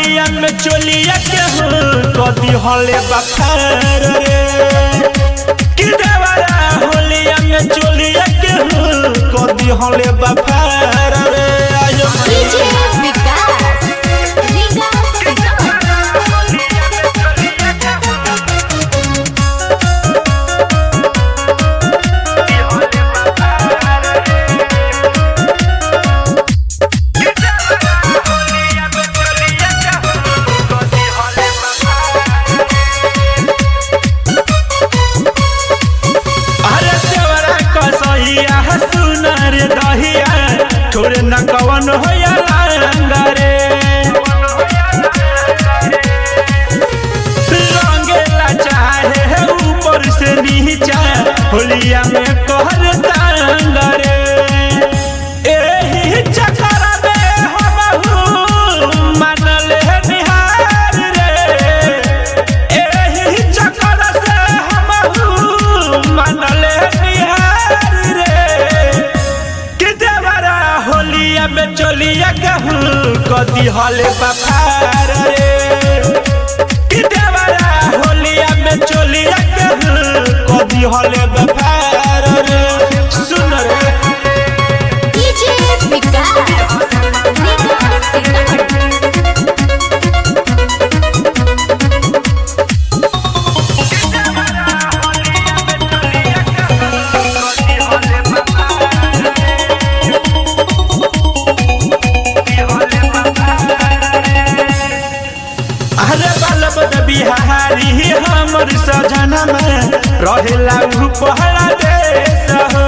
होलिया में चोलिया के हो कदी हले बखार रे कि देवरा होलिया में चोलिया के हो कदी हले बखार रे आयो डीजे विकास विकास अरे देवरा कसैया सुनर दहिया छोड़ न कवन होया लांगा रे रंगेला चाहे है ऊपर से नीचा होलिया में कहर तांगा रे एही चक्कर में हमहू मानल है निहार रे एही चक्कर से हमहू मानल है निहार रे कि देवरा होलिया में चोलिया कहूँ कदी हले बपार रे कि देवरा होलिया में चोलिया कहूँ कदी हले बपार रे सुन रे डीजे विकास विकास सीतामढ़ी अरे बलब बिहारी हमर सजना में रहेला उ पहला देश हो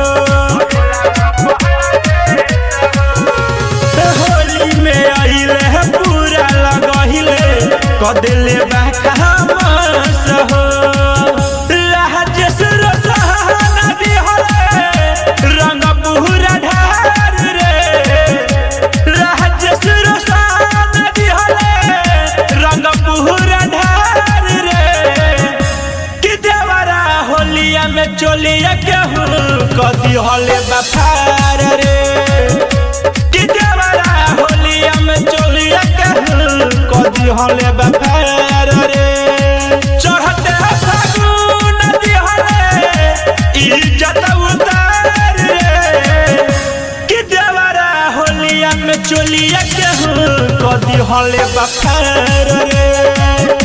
होली में आइले है पूरा लगहिले कदिले बाकामस हो राजेश रसहाना दिहले रंग पूरा ढार रे राजेश रसहाना दिहले रंग पूरा ढार रे कि देवरा होलिया में चोलिया केहू कदी हले बफार रे कि देवरा होलिया में चोलिया केहू कदी हले बफार रे चढ़ते फागुन दिहले इज्जत उतार रे कि देवरा होलिया में चोलिया केहू कदी हले बफार रे